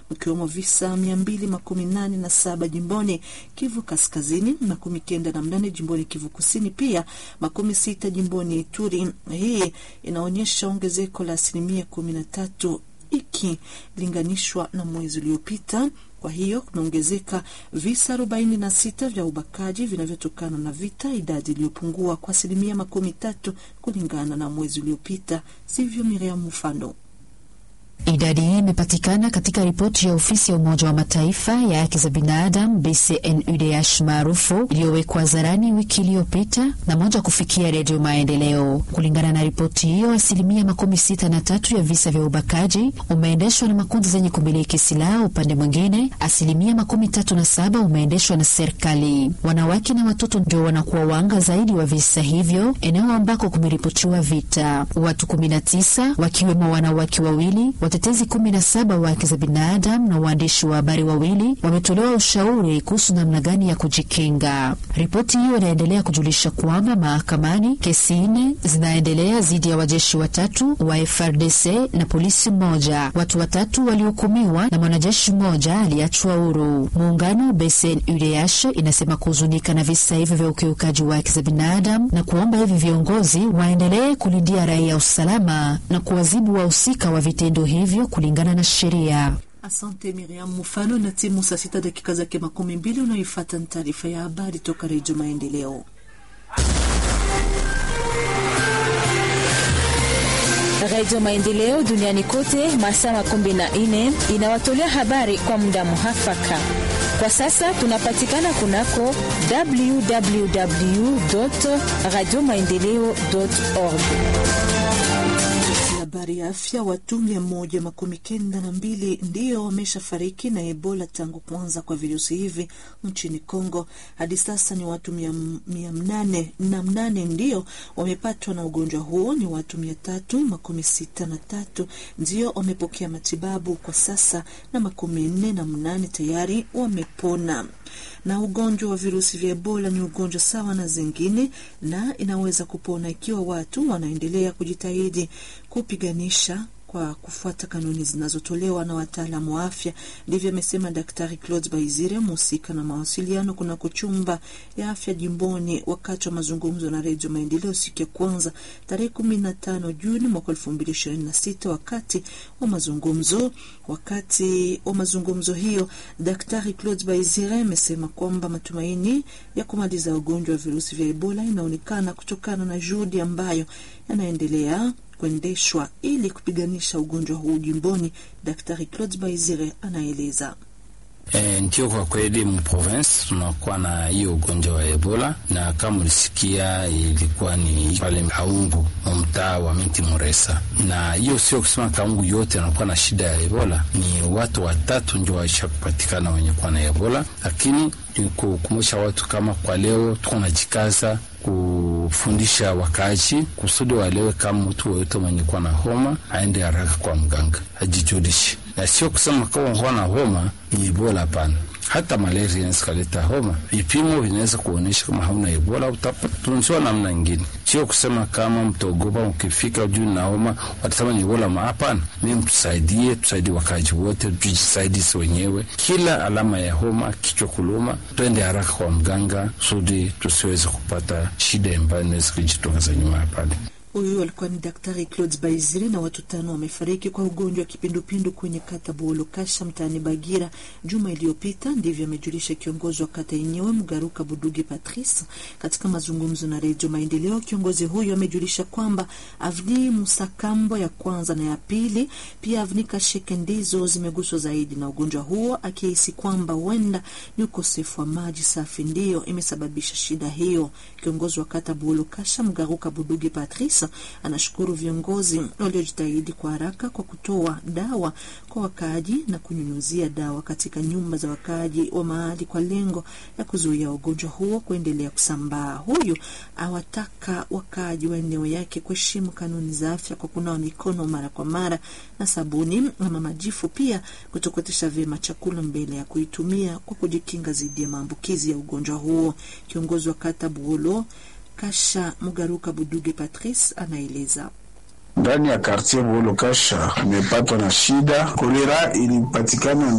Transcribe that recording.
mkiwemo visa mia mbili makumi nane na saba jimboni Kivu Kaskazini, makumi kenda na mnane jimboni Kivu Kusini, pia makumi sita jimboni Ituri. Hii inaonyesha ongezeko la asilimia kumi na tatu ikilinganishwa na mwezi uliopita. Kwa hiyo kumeongezeka visa arobaini na sita vya ubakaji vinavyotokana na vita, idadi iliyopungua kwa asilimia makumi tatu kulingana na mwezi uliopita. Sivyo, Miriam Mufano? Idadi hii imepatikana katika ripoti ya ofisi ya Umoja wa Mataifa ya haki za binadamu BCNUDH maarufu iliyowekwa hadharani wiki iliyopita na moja kufikia Redio Maendeleo. Kulingana na ripoti hiyo, asilimia makumi sita na tatu ya visa vya ubakaji umeendeshwa na makundi zenye kumiliki silaha. Upande mwingine, asilimia makumi tatu na saba umeendeshwa na serikali. Wanawake na watoto ndio wanakuwa wanga zaidi wa visa hivyo, eneo ambako kumeripotiwa vita. Watu kumi na tisa wakiwemo wanawake wawili watetezi kumi na saba wa haki za binadamu na waandishi wa habari wawili wametolewa ushauri kuhusu namna gani ya kujikinga. Ripoti hiyo inaendelea kujulisha kwamba mahakamani kesi nne zinaendelea dhidi ya wajeshi watatu wa FRDC na polisi mmoja. Watu watatu walihukumiwa na mwanajeshi mmoja aliachwa huru. Muungano BCNUDH inasema kuhuzunika na visa hivyo vya ukiukaji wa haki za binadamu na kuomba hivi viongozi waendelee kulindia raia usalama na kuwazibu wahusika wa vitendo hivyo kulingana na sheria. Asante Miriam Mufano. Na timu saa sita dakika zake makumi mbili unaoifata ni taarifa ya habari toka Redio Maendeleo. Redio Maendeleo duniani kote masaa makumi na nne inawatolea habari kwa muda muhafaka. Kwa sasa tunapatikana kunako www radio maendeleo org Habari ya afya. Watu mia moja makumi kenda na mbili ndio wameshafariki na Ebola tangu kuanza kwa virusi hivi nchini Kongo. Hadi sasa ni watu mia, mia mnane na mnane ndio wamepatwa na ugonjwa huo. Ni watu mia tatu makumi sita na tatu ndio wamepokea matibabu kwa sasa na makumi nne na mnane tayari wamepona. Na ugonjwa wa virusi vya Ebola ni ugonjwa sawa na zingine na inaweza kupona ikiwa watu wanaendelea kujitahidi kupiganisha kwa kufuata kanuni zinazotolewa na wataalamu wa afya. Ndivyo amesema Daktari Claude Baizire, mhusika na mawasiliano kunako chumba ya afya jimboni, wakati wa mazungumzo na Redio Maendeleo siku ya kwanza tarehe kumi na tano Juni mwaka elfu mbili ishirini na sita. Wakati wa mazungumzo wakati wa mazungumzo hiyo, Daktari Claude Baizire amesema kwamba matumaini ya kumaliza ugonjwa wa virusi vya Ebola inaonekana kutokana na juhudi ambayo yanaendelea kuendeshwa ili kupiganisha ugonjwa huu jimboni. Daktari Claude Baizire anaeleza. E, ndio kwa kweli mprovince tunakuwa na hiyo ugonjwa wa Ebola, na kama ulisikia ilikuwa ni pale Kaungu mtaa wa Miti Muresa, na hiyo sio kusema Kaungu yote anakuwa na shida ya Ebola. Ni watu watatu ndio waisha kupatikana wenye kuwa na Ebola, lakini ni kukumbusha watu kama kwa leo tuko najikaza kufundisha wakaaji kusudi walewe kama mtu woyote mwenye kuwa na homa aende haraka kwa mganga ajijulishe, na sio kusema kama kuwa na homa ni Ebola. Hapana, hata malaria inaweza kaleta homa. Vipimo vinaweza kuonyesha kama hauna Ebola, utatunziwa namna ingine. Sio kusema kama mtaogopa, ukifika juu na homa watasema ni Ebola. Hapana, mimi mtusaidie, tusaidie wakaaji wote, tujisaidisi wenyewe. Kila alama ya homa, kichwa kuluma, twende haraka kwa mganga kusudi tusiweze kupata shida ambayo inaweza kujitokeza nyuma ya pale. Huyu alikuwa ni Daktari Claude Baizire. Na watu tano wamefariki kwa ugonjwa wa kipindupindu kwenye kata Buolokasha mtaani Bagira juma iliyopita. Ndivyo amejulisha kiongozi wa kata yenyewe Mgaruka Buduge Patrice katika mazungumzo na Redio Maendeleo. Kiongozi huyu amejulisha kwamba avni Musakambo ya kwanza na ya pili, pia avni Kasheke ndizo zimeguswa zaidi na ugonjwa huo, akihisi kwamba huenda ni ukosefu wa maji safi ndiyo imesababisha shida hiyo. Kiongozi wa kata Buolokasha Mgaruka Buduge Patrice anashukuru viongozi waliojitahidi kwa haraka kwa kutoa dawa kwa wakaaji na kunyunyuzia dawa katika nyumba za wakaaji wa mahali kwa lengo la kuzuia ugonjwa huo kuendelea kusambaa. Huyu awataka wakaaji wa eneo yake kuheshimu kanuni za afya kwa kunawa mikono mara kwa mara na sabuni ama majifu, pia kutokotesha vyema chakula mbele ya kuitumia kwa kujikinga dhidi ya maambukizi ya ugonjwa huo. Kiongozi wa kata Buolo Kasha Mugaruka Buduge Patrice anaeleza. Ndani ya kartier Buolo Kasha imepatwa na shida kolera, ilipatikana